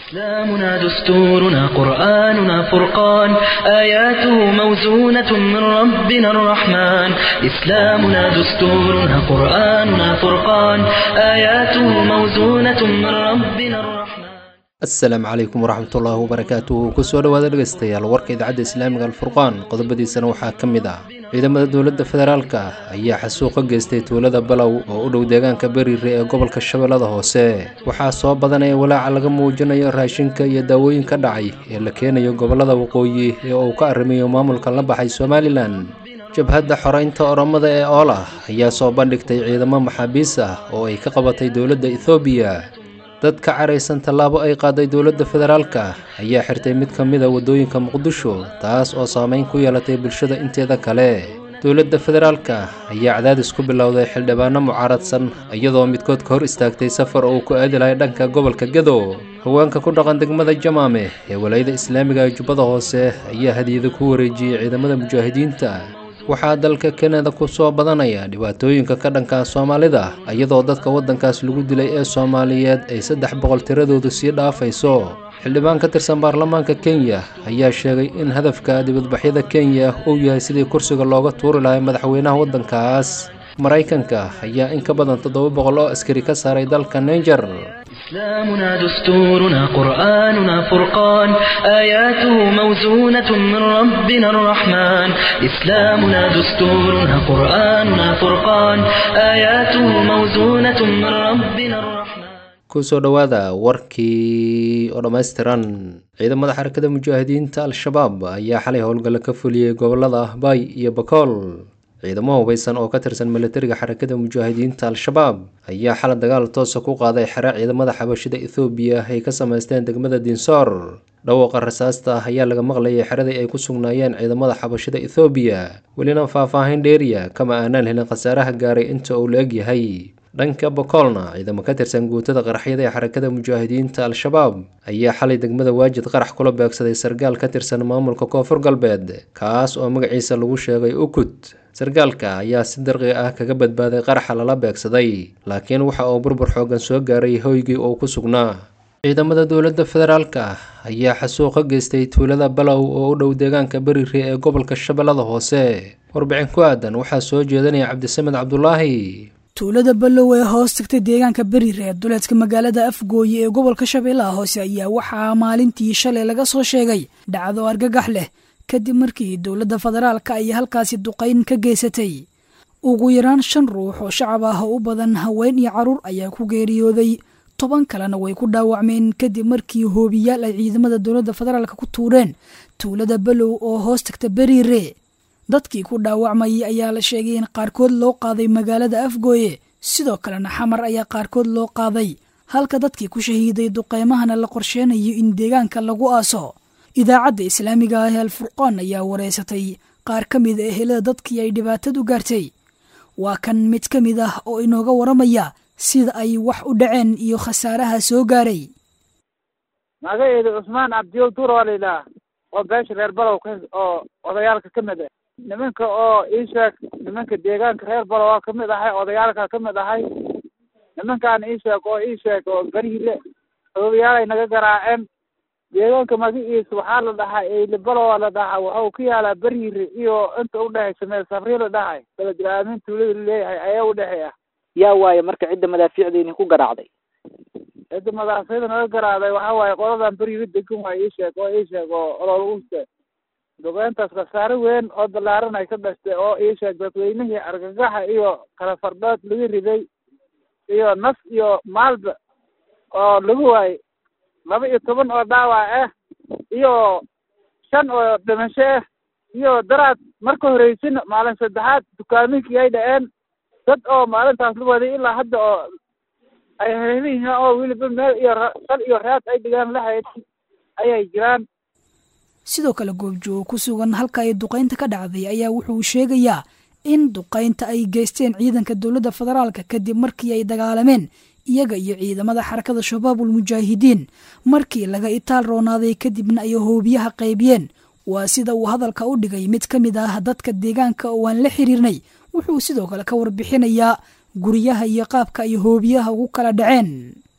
إسلامنا دستورنا قرآننا فرقان آياته موزونة من ربنا الرحمن إسلامنا دستورنا قرآننا فرقان آياته موزونة من ربنا الرحمن asalaamu calaykum waraxmatullaahi wabarakaatuhu kusoo dhowaada dhegaystayaal warka idaacadda islaamiga alfurqaan qodobadiisana waxaa ka mid ah ciidamada dowladda federaalka ayaa xasuuq ka geystay tuulada balow oo u dhow deegaanka beriire ee gobolka shabeellada hoose waxaa soo badanaya walaaca laga muujinayo raashinka iyo daawooyin ka dhacay ee la keenayo gobollada waqooyi ee uu ka arrimayo maamulka la baxay somalilan jabhadda xoreynta oromada ee oolah ayaa soo bandhigtay ciidamo maxaabiis ah oo ay ka qabatay dowladda ethoobiya dad ka caraysan tallaabo ay qaaday dowladda federaalka ayaa xirtay mid ka mid a waddooyinka muqdisho taas oo saameyn ku yeelatay bulshada inteeda kale dowladda federaalka ayaa cadaadis ku bilowday xildhibaano mucaaradsan iyadoo midkood ka hor istaagtay safar oo uu ku aadi lahay dhanka gobolka gedo haweenka ku dhaqan degmada jamaame ee walayada islaamiga ee jubbada hoose ayaa hadiyada ku wareejiyey ciidamada mujaahidiinta waxaa dalka kanada ku soo badanaya dhibaatooyinka ka dhanka soomaalida iyadoo dadka waddankaas lagu dilay ee soomaaliyeed ay saddex boqol tiradoodu sii dhaafayso xildhibaan ka tirsan baarlamaanka kenya ayaa sheegay in hadafka dibadbaxyada kenya uu yahay sidii kursiga looga tuuri lahay madaxweynaha waddankaas maraykanka ayaa in ka badan toddoba boqol oo askari ka saaray dalka ninger إسلامنا دستورنا قرآننا فرقان آياته موزونة من ربنا الرحمن إسلامنا دستورنا قرآننا فرقان آياته موزونة من ربنا الرحمن kusoo dhowaada warkii oo dhammaystiran ciidamada xarakada mujaahidiinta al-shabaab ayaa xalay howlgalla ka fuliyey gobolada ahbaay iyo bakool ciidamo hubaysan oo ka tirsan milatariga xarakada mujaahidiinta al-shabaab ayaa xala dagaal toosa ku qaaday xere ciidamada xabashida ethoobiya ay ka samaysteen degmada dinsoor dhawaaqa rasaasta ayaa laga maqlayay xeradii ay ku sugnaayeen ciidamada xabashida ethoobiya welina faahfaahin dheeriya kama aanaan helin khasaaraha gaaray inta uu la eg yahay dhanka bokoolna ciidamo ka tirsan guutada qaraxyada ee xarakada mujaahidiinta al-shabaab ayaa xalay degmada waajid qarax kula beegsaday sargaal ka tirsan maamulka koonfur galbeed kaas oo magaciisa lagu sheegay ukut sargaalka ayaa si darqi ah kaga badbaaday qaraxa lala beegsaday laakiin waxa uu burbur xoogan soo gaaray hoygii uu ku sugnaa ciidamada dowladda federaalka ayaa xasuuq ka geystay tuulada balow oo u dhow deegaanka beriire ee gobolka shabeellada hoose warbixin ku aadan waxaa soo jeedanaya cabdisamed cabdulaahi tuulada ballow ee hoos tagtay deegaanka beriire ee duleedka magaalada afgooye ee gobolka shabeellaha hoose ayaa waxaa maalintii shalay laga soo sheegay dhacdo argagax leh kadib markii dowladda federaalka ay halkaasi duqayn ka geysatay ugu yaraan shan ruux oo shacab ah oo u badan haween iyo carruur ayaa ku geeriyooday toban kalena way ku dhaawacmeen kadib markii hoobiyaal ay ciidamada dowladda federaalka ku tuureen tuulada ballow oo hoos tagta beriire dadkii ku dhaawacmayay ayaa la sheegay in qaarkood loo qaaday magaalada afgooye sidoo kalena xamar ayaa qaarkood loo qaaday halka dadkii ku shahiiday duqeymahana la qorsheenayo in deegaanka lagu aaso idaacadda islaamiga ah ee alfurqaan ayaa wareysatay qaar ka mid a ehelada dadkii ay dhibaatadu gaartay waa kan mid ka mid ah oo inooga waramaya sida ay wax u dhaceen iyo khasaaraha soo gaaray magaceedu cusmaan cabdiyow duur waa layidhaha oo beesha reer balow ka oo odayaalka ka mid ah nimanka oo ii sheeg nimanka deegaanka reer balow waa ka mid ahay odayaalka ka mid ahay nimankaan ii sheeg oo ii sheeg oo beriile oobiyaalay naga garaaceen deegaanka magaciisa waxaa la dhahaa eylibalowa la dhahaa waxau ku yaalaa beriire iyo inta udhexaysa meel safri la dhahay beledilaamin tuulada laleeyahay ayaa udhexeeya yaa waaye marka cidda madaafiicda idinku garaacday cidda madaafiicda naga garaacday waxaa waaye qoladan beriire degan waa ii sheeg oo ii sheeg oo olol uste duqeyntaas khasaare weyn oo balaaran ay ka dhashtay oo ii sheeg dadweynihii argagaxa iyo kala fardhood laga riday iyo naf iyo maalba oo lagu waayey laba iyo toban oo dhaawac ah iyo shan oo dhimasho ah iyo daraad marka horeysin maalin saddexaad dukaaminkii ay dhaceen dad oo maalintaas la waday ilaa hadda oo ay heliyihiin oo weliba meel iyo sal iyo raad ay dhigaan la haynin ayay jiraan sidoo kale goobjoogo ku sugan halka ay duqaynta ka dhacday ayaa wuxuu sheegayaa in duqaynta ay geysteen ciidanka dowladda federaalka kadib markii ay dagaalameen iyaga iyo ciidamada xarakada shabaabul mujaahidiin markii laga itaal roonaaday kadibna ay hoobiyaha qaybiyeen waa sida uu hadalka u dhigay mid ka mid ah dadka deegaanka oo aan la xiriirnay wuxuu sidoo kale ka warbixinayaa guryaha iyo qaabka ay hoobiyaha ugu kala dhaceen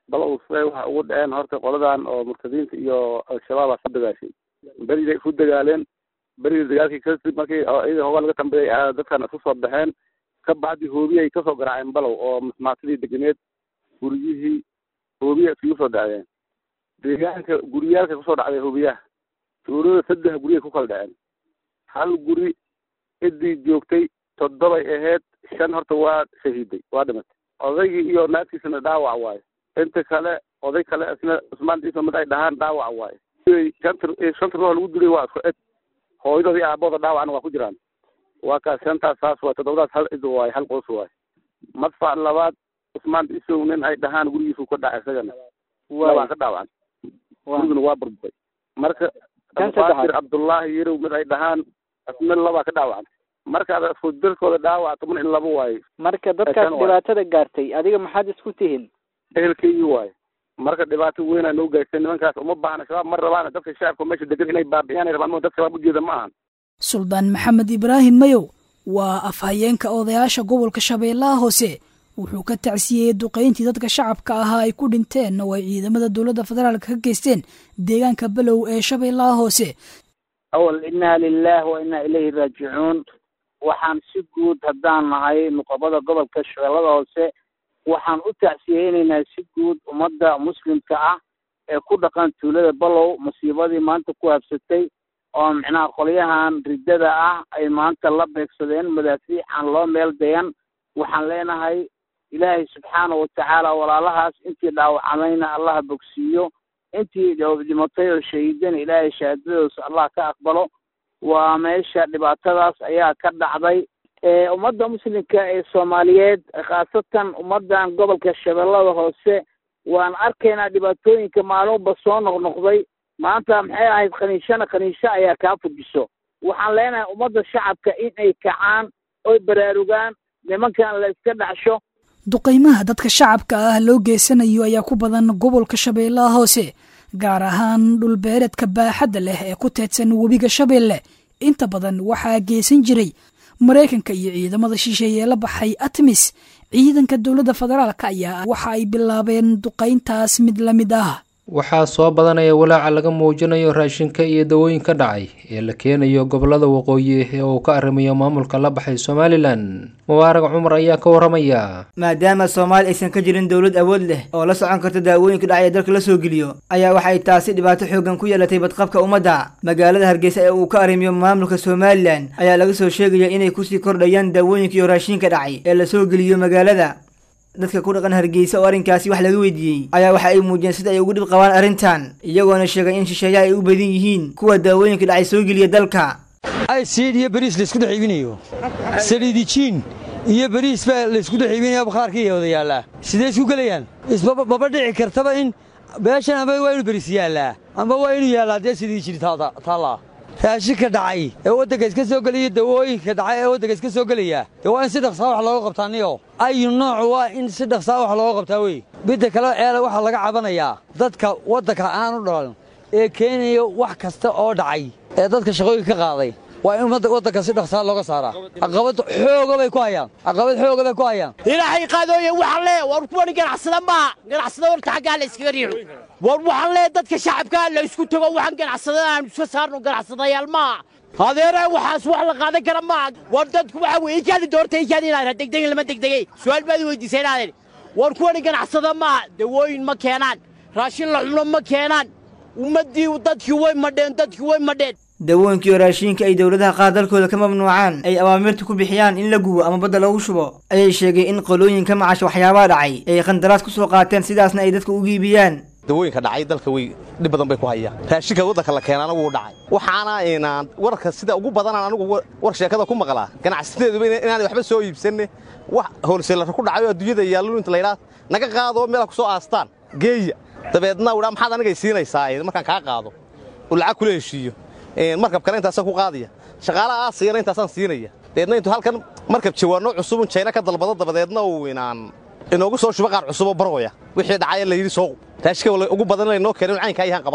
balow siday waxa ugu dhaceen horta qoladan oo murtadiinta iyo al-shabaab aa ku dagaashay beriday ku dagaaleen berida dagaalkii kadib markii iyaga hoogaa laga dambeeyay dadkan isku soo baxeen ka bacdi hoobiye ay kasoo garaaceen balow oo masmaatadii deganeed guryihii hoobiya isugu soo dhacdeen deegaanka guryaalka kusoo dhacday hoobiyaha tuulada saddex guryay ku kala dhaceen hal guri ciddii joogtay toddobay ahayd shan horta waa shahiiday waa dhimatay odaygii iyo naagtiisana dhaawac waayo inta kale oday kale isna cusmaan ciise mid ay dhahaan dhaawac waayo shanta shanta ruux lagu dilay waa isku ed hooyadoodii aabooda dhaawacna waa ku jiraan waa kaas shantaas saas waay toddobadaas hal cid waayo hal qoys waayo madfac labaad cusmaan ciisow nin ay dhahaan gurigiisu ka dhacay isagana labaa ka dhaawacan guriguna waa burburay marka abufaatir cabdullaahi yarow mid ay dhahaan isna labaa ka dhaawacan marka ada isku dalkooda dhaawac toban in laba waayo marka dadkaas dhibaatada gaartay adiga maxaad isku tihiin ehelkeygii waayo marka dhibaato weynaa noo gaartay nimankaas uma baahna shabaab ma rabaan dadka shacabka meesha degan inay baabi'iyaan ay rabaan dad shabaab ujeeda ma ahan suldaan maxamed ibraahim mayow waa afhayeenka odayaasha gobolka shabeellaha hoose wuxuu ka tacsiyeyey duqayntii dadka shacabka ahaa ay ku dhinteen oo ay ciidamada dowladda federaalka ka geysteen deegaanka below ee shabeellaha hoose awal innaa lilah wa innaa ilayhi raajicuun waxaan si guud haddaan nahay nuqabada gobolka shabeellada hoose waxaan u tacsiyeynaynaa si guud ummadda muslimka ah ee ku dhaqan tuulada balow masiibadii maanta ku habsatay oo micnaha qolyahan riddada ah ay maanta la beegsadeen madaafiic aan loo meel dayan waxaan leenahay ilaahay subxaana watacaala walaalahaas intii dhaawacamayna allaha bogsiiyo intii dhimatay oo shahiidana ilaahay shahaadadoosa allah ka aqbalo waa meesha dhibaatadaas ayaa ka dhacday ummadda muslimka ee soomaaliyeed khaasatan ummaddan gobolka shabeellada hoose waan arkaynaa dhibaatooyinka maalinba soo noqnoqday maanta maxay ahayd khaniishana khaniisho ayaa kaa fujiso waxaan leenahay ummadda shacabka in ay kacaan oy baraarugaan nimankan la iska dhacsho duqaymaha dadka shacabka ah loo geysanayo ayaa ku badan gobolka shabeellaha hoose gaar ahaan dhulbeereedka baaxadda leh ee ku teedsan webiga shabeelle inta badan waxaa geysan jiray maraykanka iyo ciidamada shisheeye la baxay atmis ciidanka dowladda federaalk ayaa waxa ay bilaabeen duqayntaas mid la mid ah waxaa soo badanaya walaaca laga muujinayo raashinka iyo dawooyinka dhacay ee la keenayo gobolada waqooyi ee uu ka arrimayo maamulka la baxay somalilan mubaarag cumar ayaa ka waramaya maadaama soomaali aysan ka jirin dowlad awood leh oo la socon karta daawooyinka dhacay ee dalka la soo geliyo ayaa waxay taasi dhibaato xoogan ku yeelatay badqabka ummadda magaalada hargeysa ee uu ka arrimiyo maamulka somalilan ayaa laga soo sheegaya inay kusii kordhayaan daawooyinka iyo raashinka dhacay ee la soo geliyo magaalada dadka ku dhaqan hargeysa oo arrinkaasi wax laga weydiiyey ayaa waxa ay muujiyeen sida ay ugu dhib qabaan arrintan iyagoona sheegay in shisheeyaha ay u badan yihiin kuwa daawooyinka dhacay soo geliya dalka aysiid iyo bariis laysku dhex iibinayo saliidijiin iyo bariis baa laysku dhex iibinaya bakhaarkii wada yaallaa sidee isku gelayaan ismaba dhici kartaba in beeshan amba waa inuu bariis yaallaa amba waa inuu yaallaa dee saliidijin taallaa raashinka dhacay ee waddanka iska soo gelaya dawooyinka dhacay ee waddanka iska soo gelaya dee waa in si dhaqsaa wax looga qabtaa niyo ayu nooc waa in si dhaqsaa wax looga qabtaa wey midda kale eele waxaa laga cabanayaa dadka waddanka aanu dhalan ee keenaya wax kasta oo dhacay ee dadka shaqooyinka ka qaaday waa in waddanka si dhaqsaa looga saaraa caqabad xooga bay ku hayaan caqabad xooga bay ku hayaan ilaahay qaadooye waxaan lee war kuwani ganacsada maaha ganacsada horta xaggaa la iskaga riixo war waxaan lee dadka shacabkaa la isku tago waxaan ganacsada aan iska saarno ganacsadayaal maaha adeere waxaas wax la qaadan kara maaha war dadku waxa weye ikaadi doorta ikaadi inaad degdegin lama degdegay su'aal baad weydiisay inaadeen war kuwani ganacsada maaha dawooyin ma keenaan raashin la cuno ma keenaan ummaddii dadkii way madheen dadkii way madheen dawooyinkiiyo raashiinka ay dowladaha qaar dalkooda ka mamnuucaan ay awaamirta ku bixiyaan in la gubo ama badda lagu shubo ayay sheegay in qolooyinka macasha waxyaabaha dhacay ay qandaraas ku soo qaateen sidaasna ay dadka ugu iibiyaan dawooyinka dhacay dalka way dhib badan bay ku hayaan raashinka waddanka la keenaana wuu dhacay waxaana inaan warka sida ugu badanaan anigu war sheekada ku maqlaa ganacsateeduba inaanay waxba soo iibsanne wax hoolseelara ku dhacay oo adduunyada yaallu inta laydhaa naga qaadoo meela ku soo aastaan geeya dabeedna udhaa maxaad anigay siinaysaa markaan kaa qaado uu lacag kula heshiiyo markab kale intaasaan ku qaadaya shaqaalaha aasiyana intaasaan siinaya dabeedna intuu halkan markab jawaanno cusubun jayna ka dalbado dabadeedna uu inaan inoogu soo shubo qaar cusuboo barooya wixii dhacaya layidhi soo raashika ugu badan laynoo keenin caynkaa yahaan qaba anigu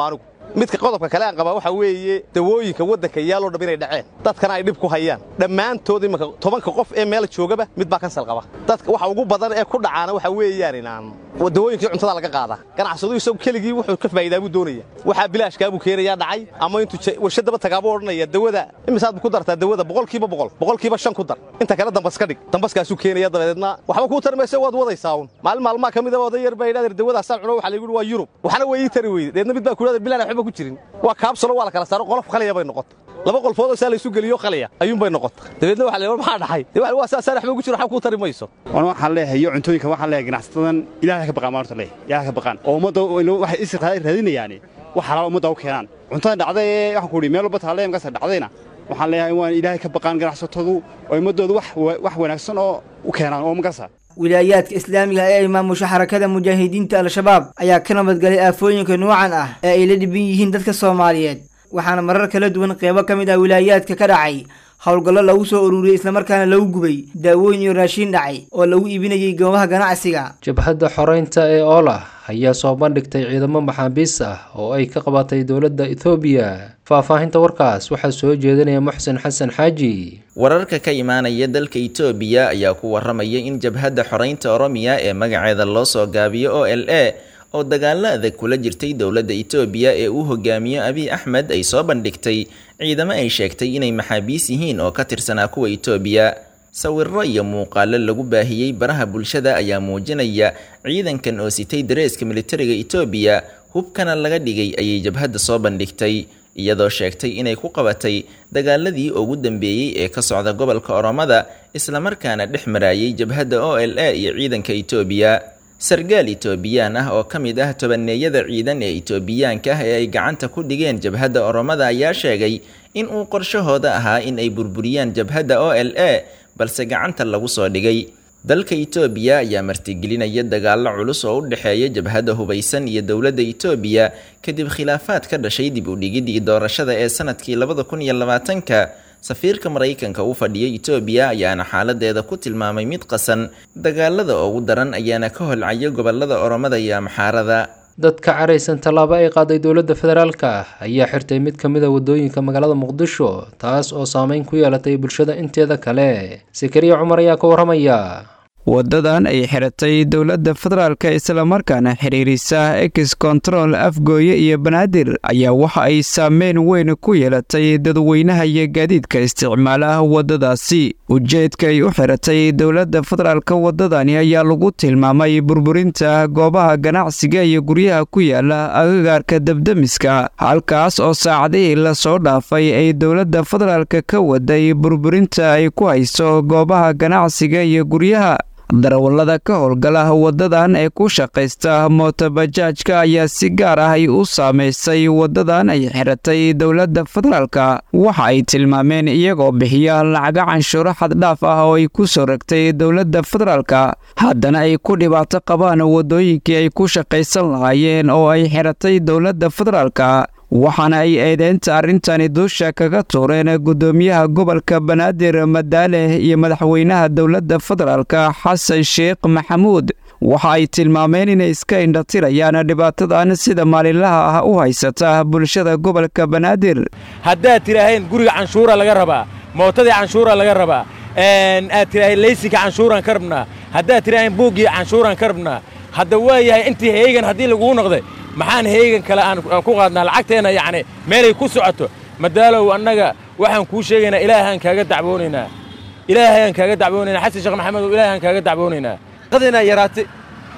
midka qodobka kale aan qabaa waxaa weeye dawooyinka waddanka yaaloo dham inay dhaceen dadkana ay dhib ku hayaan dhammaantood imanka tobanka qof ee meel joogaba mid baa kansal qaba dadka waxa ugu badan ee ku dhacaana waxaa weeyaan inaan dawooyinkii cuntada laga qaadaa ganacsadu isagu keligii wuxuu ka faa'iidaa buu doonaya waxaa bilaashkaa buu keenayaa dhacay ama intuu warshadaba tagaabuu odhanaya dawada imisaad ku dartaa dawada boqolkiiba boqol boqolkiiba shan ku dar inta kale dambas ka dhig dambaskaasuu keenaya dabadeedna waxba kuu tarmaysa waad wadaysaa un maalin maalmaha ka midaba oday yar baa yidhahdeer dawadaasaan cuno waxaa laygu waa yurub waxna way ii tari weyde deedna mid baa ku yidhahdeer bilaan waxba ku jirin waa kaabsalo waa la kala saaro qolof qaliya bay noqota laba qolfoodoo saa laysu geliyo qaliya ayuunbay noqota dabeedna waxa la maxaa dhaxay waa saasaan waxba ku jiro waxba kuu tari mayso wana waxaan leeyahay iyo cuntooyinka waxaan leeyahay ganacsatadan ilaahay ka baqaan maarta leeyahay ilaahay ka baqaan oo ummadda waxay is raadinayaani wax xalaal ummadda u keenaan cuntada dhacday ee waxaan ku idhi meel walba taale markaas dhacdayna waxaan leeyahay waan ilaahay ka baqaan ganacsatadu oo ummaddooda wax wax wanaagsan oo u keenaan oo magarsa wilaayaadka islaamiga ee ay maamusho xarakada mujaahidiinta al-shabaab ayaa ka nabadgalay aafooyinka noocan ah ee ay la dhiban yihiin dadka soomaaliyeed waxaana marar kala duwan qeybo ka mid ah wilaayaadka ka dhacay howlgallo lagu soo ururiyey islamarkaana lagu gubay daawooyin iyo raashiin dhacay oo lagu iibinayay goobaha ganacsiga jabhadda xoreynta ee oolah ayaa soo bandhigtay ciidamo maxaabiis ah oo ay ka qabatay dowladda ethoobiya faahfaahinta warkaas waxaa soo jeedinaya muxsen xasan xaaji wararka ka imaanaya dalka itoobiya ayaa ku waramaya in jabhadda xoreynta oromiya ee magaceeda loo soo gaabiyo o l a oo dagaalo adag kula jirtay dowladda itoobiya ee uu hogaamiyo abiy axmed ay soo bandhigtay ciidamo ay sheegtay inay maxaabiis yihiin oo ka tirsanaa kuwa itoobiya sawiro iyo muuqaalo lagu baahiyey baraha bulshada ayaa muujinaya ciidankan oo sitay dareeska militariga itoobiya hubkana laga dhigay ayay jabhadda soo bandhigtay iyadoo sheegtay inay ku qabatay dagaaladii ugu dambeeyey ee ka socda gobolka oromada islamarkaana dhex maraayay jabhadda o l a iyo ciidanka itoobiya sargaal itoobiyaan ah oo ka mid ah tobaneeyada ciidan ee itoobiyaanka ah ee ay gacanta ku dhigeen jabhadda oromada ayaa sheegay in uu qorshahooda ahaa in ay burburiyaan jabhadda o l a balse gacanta lagu soo dhigay dalka itoobiya ayaa martigelinaya dagaallo culus oo u dhexeeya jabhadda hubaysan iyo dowladda itoobiya kadib khilaafaad ka dhashay dib u dhigidii doorashada ee sanadkii labada kun iyo labaatanka safiirka maraykanka u fadhiya itoobiya ayaana xaaladeeda ku tilmaamay mid qasan dagaalada ugu daran ayaana ka holcaya gobolada oromada iyo amxaarada dad ka caraysan tallaabo ay qaaday dowladda federaalka ayaa xirtay mid ka mid a waddooyinka magaalada muqdisho taas oo saameyn ku yeelatay bulshada inteeda kale sakariya cumar ayaa ka warramaya waddadan ay xiratay dowladda federaalka islamarkaana xiriirisa ex control afgooye iyo banaadir ayaa waxa ay saameyn weyn ku yeelatay dadweynaha iyo gaadiidka isticmaala waddadaasi ujeedka ay u xiratay dowladda federaalka waddadani ayaa lagu tilmaamay burburinta goobaha ganacsiga iyo guryaha ku yaala agagaarka debdemiska halkaas oo saacadihii lasoo dhaafay ay dowladda federaalka ka waday burburinta ay ku hayso goobaha ganacsiga iyo guryaha darawallada ka howlgala waddadan ee ku shaqaysta mootobajaajka ayaa si gaar ah ay u saamaysay waddadan ay xiratay dowladda federaalka waxa ay tilmaameen iyagoo bixiya lacaga canshuuro xaddhaaf ah oo ay ku soo ragtay dowladda federaalka haddana ay ku dhibaato qabaan waddooyinkii ay ku shaqaysan lahaayeen oo ay xiratay dowladda federaalka waxaana ay eedeynta arrintani duusha kaga tuureen guddoomiyaha gobolka banaadir madaale iyo madaxweynaha dowladda federaalka xasan sheekh maxamuud waxa ay tilmaameen inay iska indhatirayaan dhibaatadan sida maalinlaha ah u haysata bulshada gobolka banaadir haddaad tidhaaheen guriga canshuura laga rabaa mootadii canshuura laga rabaa aad tidhaaheen leysinka canshuuraan ka rabnaa haddaad tidhaaheen buuggii canshuuraan ka rabnaa hadda waa yahay intii heegan haddii laguu noqday maxaan heegan kale aan ku qaadnaa lacagteenna yacni meelay ku socoto madaalow annaga waxaan kuu sheegaynaa ilaahaan kaaga dacwoonaynaa ilaahayaan kaaga dacwoonaynaa xasan sheekh maxamedow ilaahaan kaaga dacwoonaynaa qadina yaraatay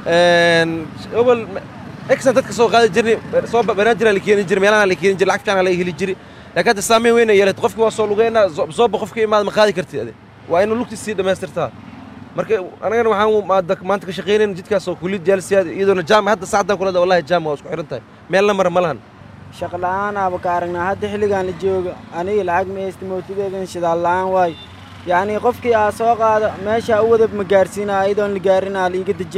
obol exan dadka soo qaadi jirnay soo banaajiraa la keeni jiray meelaha la keeni jiray lacag fiican la heli jiray laakiin hadda saameyn weyn ay yeelatay qofkii waa soo lugeynaa sooba qofkii imaada ma qaadi kartid ade waa inuu lugtiis sii dhammaystirtaa marka anagana waxaan maanta ka shaqaynayn jidkaas oo kulid jaalsiyaad iyadoona jaam hadda saacdan kulada wallahi jaam waa isku xiran tahay meelna mara ma lahan shaqo la'aanaaba ka aragnaa hadda xilligan la joogo aniga lacag ma haysta mootadeedan shidaal la'aan waayo yacnii qofkii aa soo qaado meesha u wada ma gaarsiinaa iyadoon la gaarinaa liiga dejinaa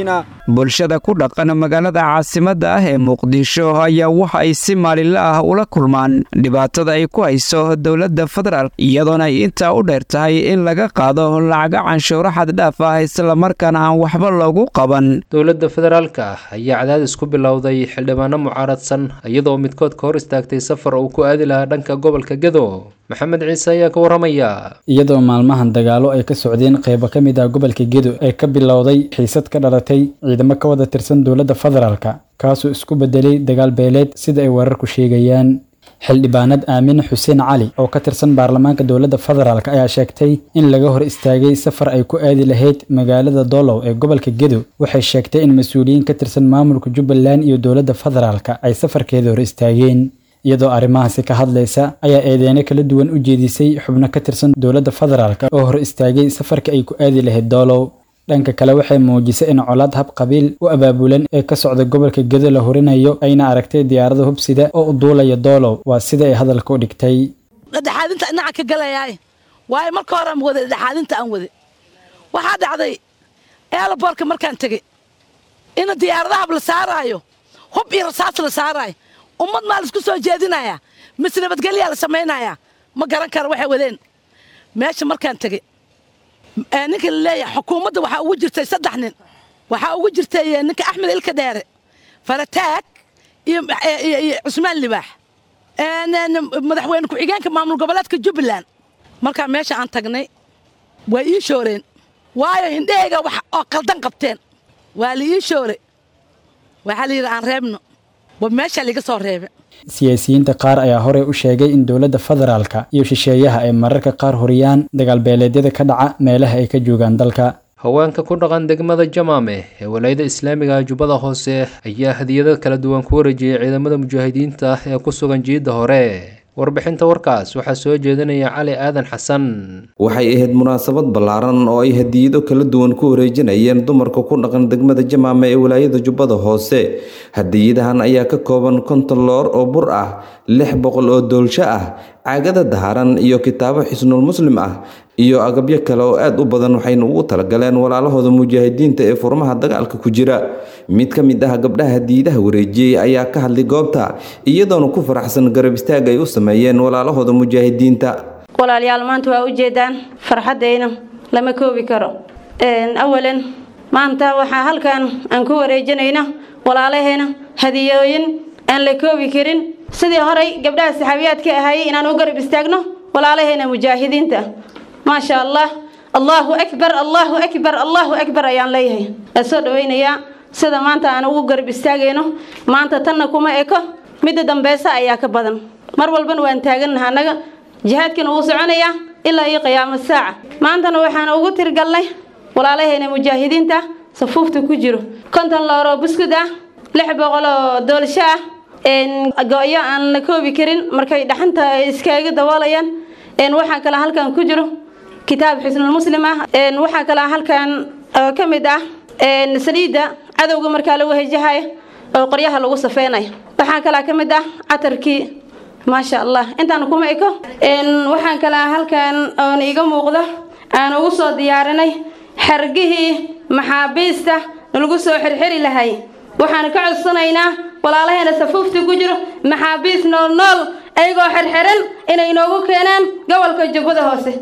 bulshada ku dhaqan magaalada caasimadda ah ee muqdisho ayaa waxa ay si maalinla ah ula kulmaan dhibaatada ay ku hayso dowladda federaalk iyadoona ay intaa u dheer tahay in laga qaado lacaga canshuuro xaddhaaf ah islamarkaana aan waxba loogu qaban dowladda federaalka ayaa cadaadis ku bilowday xildhibaano mucaaradsan iyadoo midkood ka hor istaagtay safar uu ku aadi lahaa dhanka gobolka gedo maxamed ciise ayaa ka waramaya iyadoo maalmahan dagaalo ay ka socdeen qaybo ka mid ah gobolka gedo ee ka bilowday xiisad ka dhalatay ciidamo ka wada tirsan dowladda federaalka kaasoo isku bedelay dagaal beeleed sida ay wararku sheegayaan xildhibaanad aamine xuseen cali oo ka tirsan baarlamaanka dowladda federaalk ayaa sheegtay in laga hor istaagay safar ay ku aadi lahayd magaalada doolow ee gobolka gedo waxay sheegtay in mas-uuliyiin ka tirsan maamulka jubbaland iyo dowladda federaalka ay safarkeeda hor istaageen iyadoo arrimahaasi ka hadlaysa ayaa eedeeno kala duwan u jeedisay xubno ka tirsan dowladda federaalk oo hor istaagay safarka ay ku aadi lahayd doolow dhanka kale waxay muujisay in colaad hab qabiil u abaabulan ee ka socda gobolka gedo la horinayo ayna aragtay diyaarada hubsida oo u duulaya doolow waa sida ay hadalka u dhigtay dhexaadinta dhinaca ka galayaay waayo marka hore aan wada dhexaadinta aan wade waxaa dhacday eelaboorka markaan tegey in diyaaradaha la saaraayo hub iyo rasaas la saaraayo ummad maa laisku soo jeedinayaa mise nabadgelyaa la samaynayaa ma garan kara waxay wadeen meesha markaan tegey ninka la leeyahay xukuumadda waxaa ugu jirtay saddex nin waxaa ugu jirtay ninka axmed ilka dheere farataag iyo cusmaan libaax madaxweyne ku-xigeenka maamul goboleedka jubbaland markaa meesha aan tagnay waa ii shooreen waayo hindhahayga wax oo qaldan qabteen waa la ii shoore waxaa la yidhi aan reebno wa meeshaa liga soo reebe siyaasiyiinta qaar ayaa horey u sheegay in dowladda federaalka iyo shisheeyaha ay mararka qaar horiyaan dagaalbeeleedyada ka dhaca meelaha ay ka joogaan dalka haweenka ku dhaqan degmada jamaame ee walaayada islaamiga jubbada hoose ayaa hadiyado kala duwan ku wareejiyey ciidamada mujaahidiinta ee ku sugan jiidda hore warbixinta warkaas waxaa soo jeedinaya cali aadan xasan waxay ahayd munaasabad ballaaran oo ay hadiyado kala duwan ku wareejinayeen dumarka ku dhaqan degmada jamaame ee walaayada jubbada hoose hadiyadahan ayaa ka kooban konton loor oo bur ah lix boqol oo doolsho ah caagada daharan iyo kitaabo xisnul muslim ah iyo agabyo kale oo aad u badan waxayna ugu talagaleen walaalahooda mujaahidiinta ee furmaha dagaalka ku jira mid ka mid ah gabdhaha hadiidaha wareejiyey ayaa ka hadlay goobta iyadoona ku faraxsan garab istaag ay u sameeyeen walaalahooda mujaahidiinta walaalayaal maanta waa ujeedaan farxaddayna lama koobi karo awalan maanta waxaa halkan aan ku wareejinayna walaalaheena hadiyooyin aan la koobi karin sidii horey gabdhaha saxaabiyaadka ahaayey inaan u garab istaagno walaalaheena mujaahidiinta maasha allah allahu akbar allahu akbar allahu akbar ayaan leeyahay aan soo dhawaynayaa sida maanta aan ugu garab istaagayno maanta tanna kuma eko midda dambeysa ayaa ka badan mar walbana waan taagannaha annaga jihaadkana wuu soconayaa ilaa iyo qiyaamo saaca maantana waxaan ugu tirgalnay walaalaheena mujaahidiinta safuufta ku jiro konton looroo buskud ah lix boqol oo doolsho ah go-yo aan la koobi karin markay dhaxanta iskaaga daboolayaan waxaa kale halkan ku jiro kitaab xisnul muslim ah waxaa kale halkan ka mid ah saliidda cadowga markaa lagu hejahayo oo qoryaha lagu safeynayo waxaa kale ka mid ah catarkii maasha allah intaan kuma eko waxaan kale halkan oon iga muuqdo aan ugu soo diyaarinay xargihii maxaabiista lagu soo xirxiri lahay waxaan ka codsanaynaa walaalaheena safuufta ku jiro maxaabiis nool nool ayagoo xirxiran inay inoogu keenaan gobolka jubbada hoose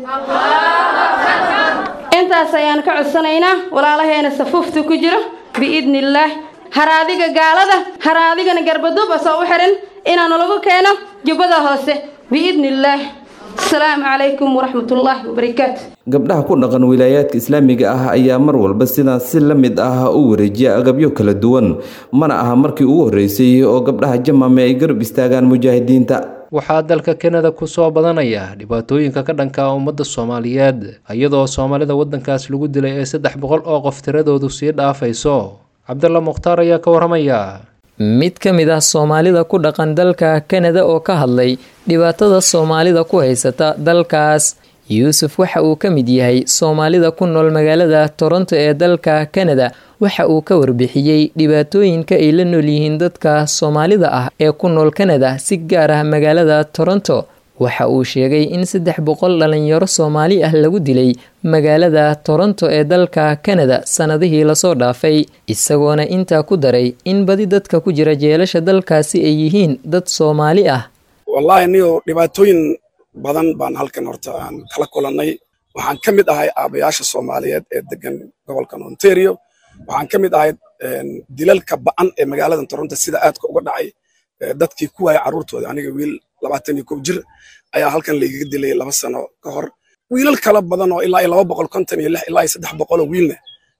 intaas ayaan ka codsanaynaa walaalaheena safuufta ku jiro biidni illaah haraadiga gaalada haraadigana garbaduub asoo u xiran inaanu lagu keeno jubbada hoose biidni illaah asalaamu calaykum waraxmatullaahi wabarakaatu gabdhaha ku dhaqan wilaayaadka islaamiga ah ayaa mar walba sidaas si la mid ah u wareejiya agabyo kala duwan mana aha markii ugu horreysay oo gabdhaha jamame ay garab istaagaan mujaahidiinta waxaa dalka kanada ku soo badanaya dhibaatooyinka ka dhanka ummadda soomaaliyeed iyadoo soomaalida waddankaas lagu dilay ee saddex boqol oo qof tiradoodu sii dhaafayso cabdalla mukhtaar ayaa ka waramaya mid ka mid ah soomaalida ku dhaqan dalka kanada oo ka hadlay dhibaatada soomaalida ku haysata dalkaas yuusuf waxa uu ka mid yahay soomaalida ku nool magaalada toronto ee dalka kanada waxa uu ka warbixiyey dhibaatooyinka ay la nool yihiin dadka soomaalida ah ee ku nool kanada si gaar ah magaalada toronto waxa uu sheegay in saddex boqol dhalinyaro soomaali ah lagu dilay magaalada toronto ee dalka kanada sannadihii lasoo dhaafay isagoona intaa ku daray in badi dadka ku jira jeelasha dalkaasi ay yihiin dad soomaali ah wallaahi niyo dhibaatooyin badan baan halkan horta aan kala kulannay waxaan ka mid ahay aabayaasha soomaaliyeed ee degan gobolkan ontario waxaan ka mid ahay dilalka ba'an ee magaaladan toronto sida aadka uga dhacay dadkii ku waaya carruurtooda aniga wiil labaatan iyo kow jir ayaa halkan laigaga dilay laba sano ka hor wiilal kala badan oo ilaa iyo laba boqol konton iyo lix ilaa iyo saddex boqol oo wiilna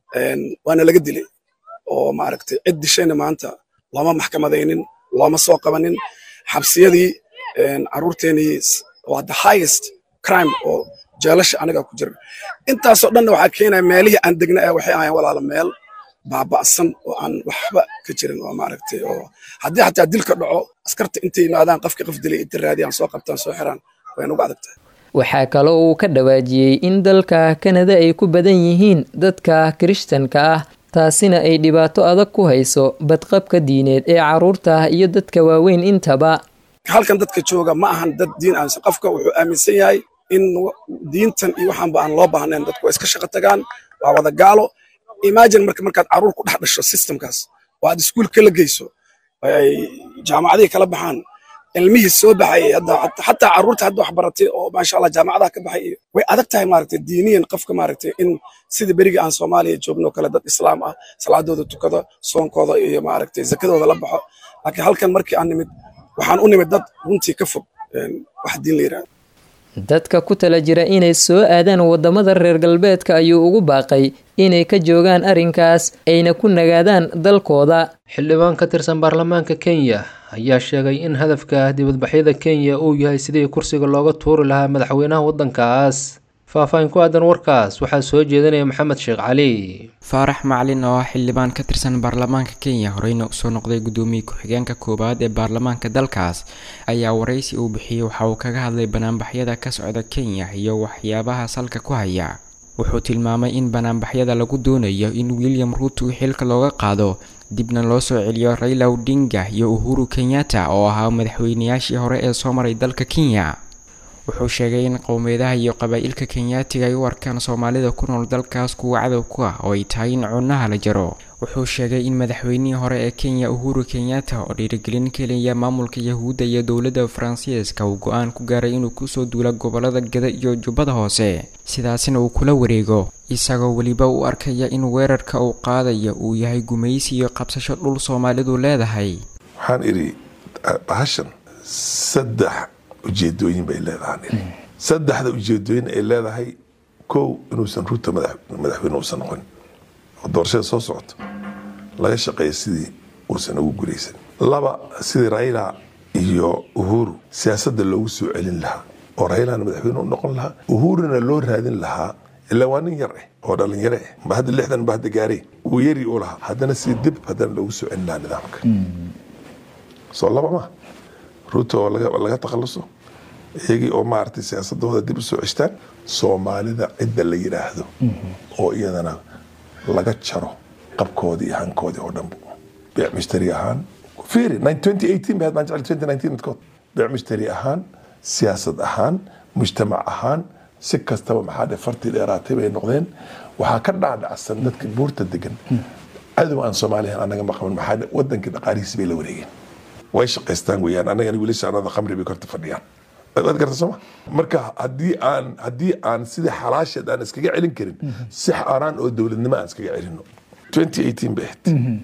waana laga dilay oo maaragtay cid dishayna maanta looma maxkamadaynin looma soo qabanin xabsiyadii carruurteenii waa the highest crime oo jeelasha aniga ku jira intaasoo dhanna waxaa keenaya meelihii aan degna ee waxay ahayn walaala meel baaba'san oo aan waxba ka jirin oo maaragtay oo haddii xataa dilka dhaco askarta intay yimaadaan qofkii qof dilay inta raadiyaan soo qabtaan soo xiraan wayna uga adag tahay waxaa kaloo uu ka dhawaajiyey in dalka kanada ay ku badan yihiin dadka kirishtanka ah taasina ay dhibaato adag ku hayso badqabka diineed ee carruurta iyo dadka waaweyn intaba halkan dadka jooga ma ahan dad diin aaminsan qofka wuxuu aaminsan yahay in diintan iyo waxaanba aan loo baahnayn dadku waa iska shaqo tagaan waa wada gaalo imagine marka markaad carruur ku dhex dhasho systemkaas oo aad iskuulka la geyso ay jaamacadihii kala baxaan ilmihii soo baxayay hadda xataa carruurta hadda wax baratay oo maasha allah jaamacadaha ka baxay way adag tahay maaragtay diiniyan qofka maaragtay in sidii berigii aan soomaaliya joogno kale dad islaam ah salaadooda tukado soonkooda iyo maaragtay zakadooda la baxo laakiin halkan markii aan nimid waxaan u nimid dad runtii ka fog wax diin la yidhahdo dadka ku tala jira inay soo aadaan waddamada reer galbeedka ayuu ugu baaqay inay ka joogaan arrinkaas ayna ku nagaadaan dalkooda xildhibaan ka tirsan baarlamaanka kenya ayaa sheegay in hadafka dibadbaxyada kenya uu yahay sidii kursiga looga tuuri lahaa madaxweynaha waddankaas faahfaahin ku aadan warkaas waxaa soo jeedinaya maxamed sheekh cali faarax macalin oo ah xildhibaan ka tirsan baarlamaanka kenya horeyna usoo noqday guddoomiye ku-xigeenka koowaad ee baarlamaanka dalkaas ayaa waraysi uu bixiyey waxa uu kaga hadlay banaanbaxyada ka socda kenya iyo waxyaabaha salka ku haya wuxuu tilmaamay in banaanbaxyada lagu doonayo in william ruuto xilka looga qaado dibna loo soo celiyo raila odinga iyo uhuru kenyatta oo ahaa madaxweynayaashii hore ee soo maray dalka kenya wuxuu sheegay in qowmiyadaha iyo qabaa-ilka kenyaatiga ay u arkaan soomaalida ku nool dalkaas kuwa cadow ku ah oo ay tahay in cunaha la jaro wuxuu sheegay in madaxweynihii hore ee kenya uhuru kenyatta oo dhiirigelin kelaya maamulka yahuudda iyo dowladda faransiiska uu go-aan ku gaaray inuu kusoo duula gobolada gada iyo jubbada hoose sidaasina uu kula wareego isagoo weliba u arkaya in weerarka uu qaadaya uu yahay gumaysi iyo qabsasho dhul soomaalidu leedahay waxaan idhi bahashan saddex ujeedooyin bay leedahay saddexda ujeedooyin ay leedahay kow inuusan ruuta madaxweyne uusan noqon oo doorashada soo socoto laga shaqeeya sidii uusan ugu guulaysan laba sidii raila iyo uhuru siyaasadda loogu soo celin lahaa oo railana madaxweyne u noqon lahaa uhuruna loo raadin lahaa ilaa waa nin yar eh oo dhalinyaro eh ba hadda lixdan ba hadda gaarey uu yari u lahaa haddana si dib haddana loogu soo celin lahaa nidaamka soo laba ma ruuta oo laga takhaluso iyagii oo maaragtay siyaasadooda dib u soo ceshtaan soomaalida cidda la yidhaahdo oo iyadana laga jaro qabkoodii iyo hankoodii oo dhanbu beec mushtari ahaan fiiri baan jecel midkood beec mushtari ahaan siyaasad ahaan mujtamac ahaan si kastaba maxaa dhe fartii dheeraatay bay noqdeen waxaa ka dhaadhacsan dadka buurta degan cadow aan soomaaliyan anaga maqaban maxaa dhe wadankii dhaqaalihiisi bay la wareegeen way shaqaystaan weeyaan annagana wiilasha anada khamri bay korta fadhiyaan waad garta sooma marka haddii aan haddii aan sidii xalaasheed aan iskaga celin karin si xaaraan oo dowladnimo aan iskaga celino 2018 bay ahayd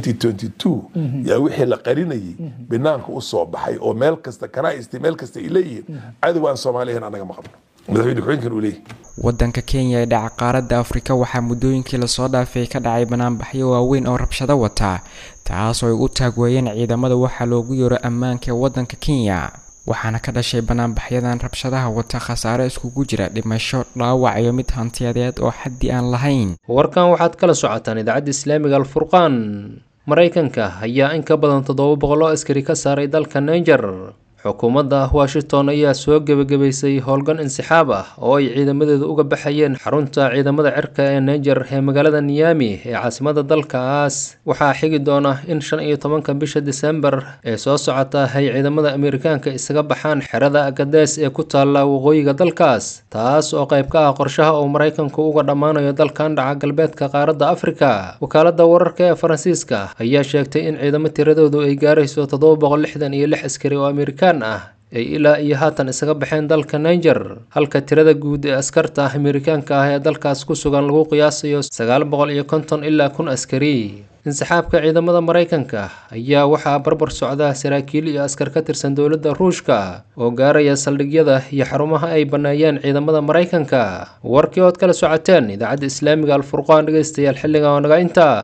2022 yaa wixii la qarinayay banaanka u soo baxay oo meel kasta kanaa'isti meel kasta ay leeyihiin cadow aan soomaaliyan annaga ma qabno madaxweyne ku-xigeenkan uu leeyahy wadanka kenya ee dhaca qaaradda afrika waxaa muddooyinkii lasoo dhaafay ka dhacay banaanbaxyo waaweyn oo rabshado wataa taasoo ay u taagweeyeen ciidamada waxaa loogu yeero ammaanka ee wadanka kenya waxaana ka dhashay banaanbaxyadan rabshadaha wata khasaare iskugu jira dhimasho dhaawac iyo mid hantiyadeed oo xaddi aan lahayn warkan waxaad kala socotaan idaacadda islaamiga alfurqaan maraykanka ayaa in ka badan toddoba boqol oo askari ka saaray dalka niger xukuumadda washington ayaa soo gebagabaysay howlgan insixaab ah oo ay ciidamadeedu uga baxayeen xarunta ciidamada cirka ee niger ee magaalada niyami ee caasimada dalkaas waxaa xigi doona in shan iyo tobanka bisha disembar ee soo socota ay ciidamada ameerikaanka isaga baxaan xerada agades ee ku taalla waqooyiga dalkaas taas oo qayb ka ah qorshaha uu maraykanku uga dhammaanayo dalkan dhaca galbeedka qaaradda afrika wakaalada wararka ee faransiiska ayaa sheegtay in ciidamo tiradoodu ay gaarayso toddoba boqol lixdan iyo lix askari oo amerikaan ah ay ilaa iyo haatan isaga baxeen dalka niger halka tirada guud ee askarta amerikaanka ah ee dalkaas ku sugan lagu qiyaasayo sagaal boqol iyo konton ilaa kun askari insixaabka ciidamada maraykanka ayaa waxaa barbar socda saraakiil iyo askar ka tirsan dowladda ruushka oo gaaraya saldhigyada iyo xarumaha ay banneeyeen ciidamada maraykanka warkii ood kala socoteen idaacadda islaamiga alfurqaan dhegeystayaal xilliga oo naga inta